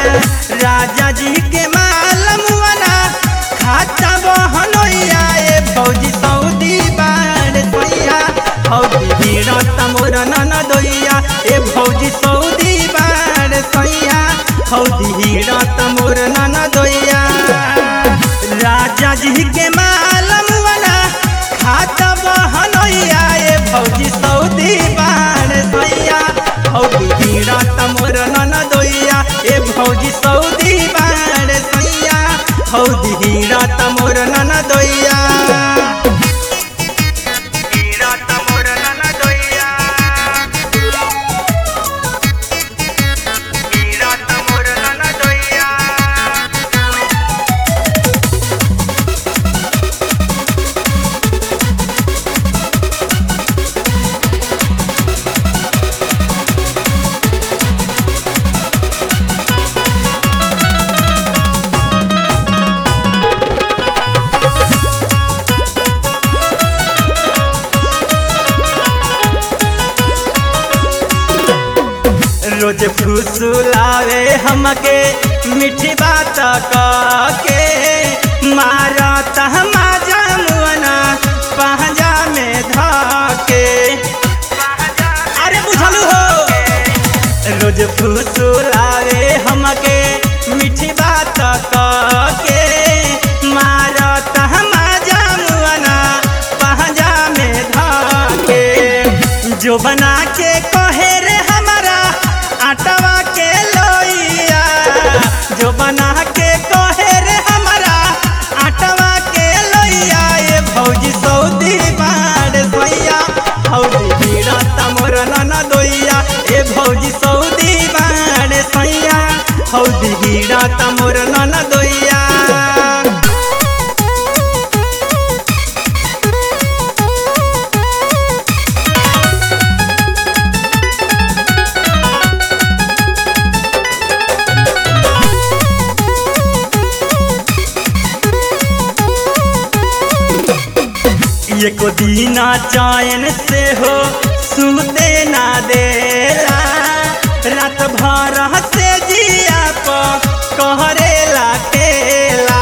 राजा जी के माल मुआना खाता बहनोइया ए फौजी सऊदी बाड़ सैया फौजी भीड़ तमोर नन दोइया ए फौजी सऊदी बाड़ सैया फौजी भीड़ तमोर नन दोइया राजा जी के माल मुआना खाता बहनोइया ए फौजी सऊदी बाड़ सैया फौजी भीड़ तमोर नन दोइया ए फौजी सऊदी बाड़ सैया फौजी भीड़ तमोर नन दोइया भीड़ तमोर नन दोइया भीड़ तमोर नन दोइया रोज फुसुलावे हमके मीठी बात के मारत हमाजा मुअना पहजा में धके अरे बुझलू हो रोज फुसुलावे हमके मीठी बात के मारत हमाजा मुअना पहजा में धके जो बना के कहे रे हमारा आटवा के लोइया जो बना के कहे रे हमारा आटवा के लोइया ये भौजी सऊदी बाड़ सैया भौजी भीड़ा तमोर नन दोइया ए भौजी सऊदी बाड़ सैया भौजी भीड़ा तमोर नन दोइया एको दीना चैन से हो सुते ना देला रात भर से जिया प कहरेला खेला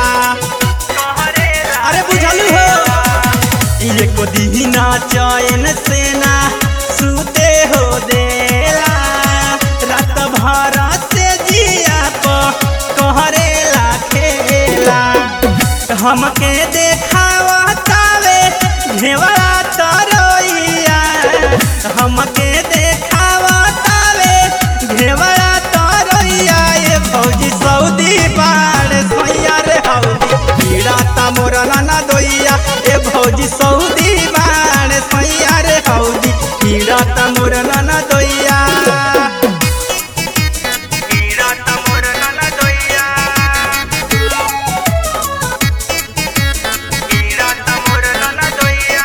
अरे बुझलू हो एको दीना चैन से ना सुते हो देला रात भर से जिया प कहरेला खेला हमके देखावा तावे घेवड़ा तरोइया हमके देखावा तावे घेवड़ा तरोइया ये फौजी सऊदी बाड़ सैया रे हौदी कीड़ा तमोर नाना दोइया ए फौजी सऊदी बाड़ सैया रे हौदी कीड़ा तमोर नाना दोइया कीड़ा तमोर नाना दोइया कीड़ा तमोर नाना दोइया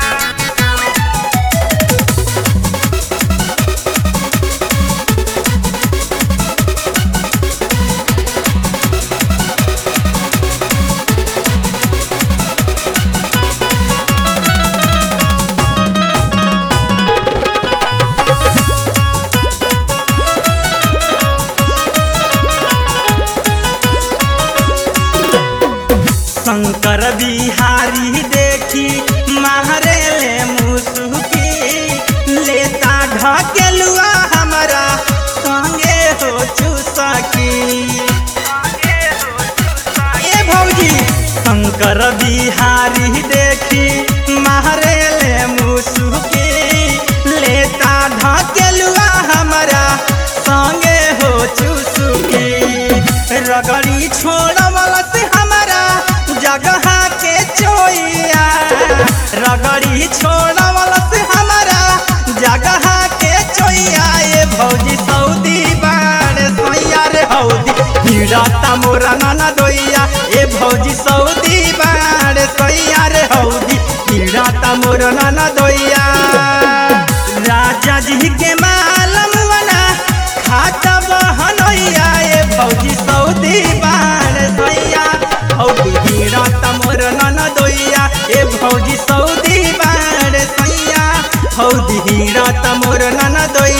शंकर बिहारी देखी मारे ले मुसुकी लेता ढकेलुआ हमारा संगे हो चुसकी ए भौजी शंकर बिहारी देखी मारे ले मुसुकी लेता ढकेलुआ हमारा संगे हो चुसकी रगड़ी छोड़वला से हमारा जगह के चोइया रगड़ी छोड़वला से हमारा जगह के चोइया ये भौजी सऊदी बाड़ सैया रे हौदी हीरा तमोरा नाना दोइया ए भौजी सऊदी बाड़ सैया रे हौदी हीरा तमोरा नाना दोइया राजा जी के मालम वाला खाता बहनोइया ए भौजी सऊदी बाड़ सैया हौदी हीरा तमोर नन दोइया ए भौजी सऊदी बाड़ सैया हौदी हीरा तमोर नन दोइया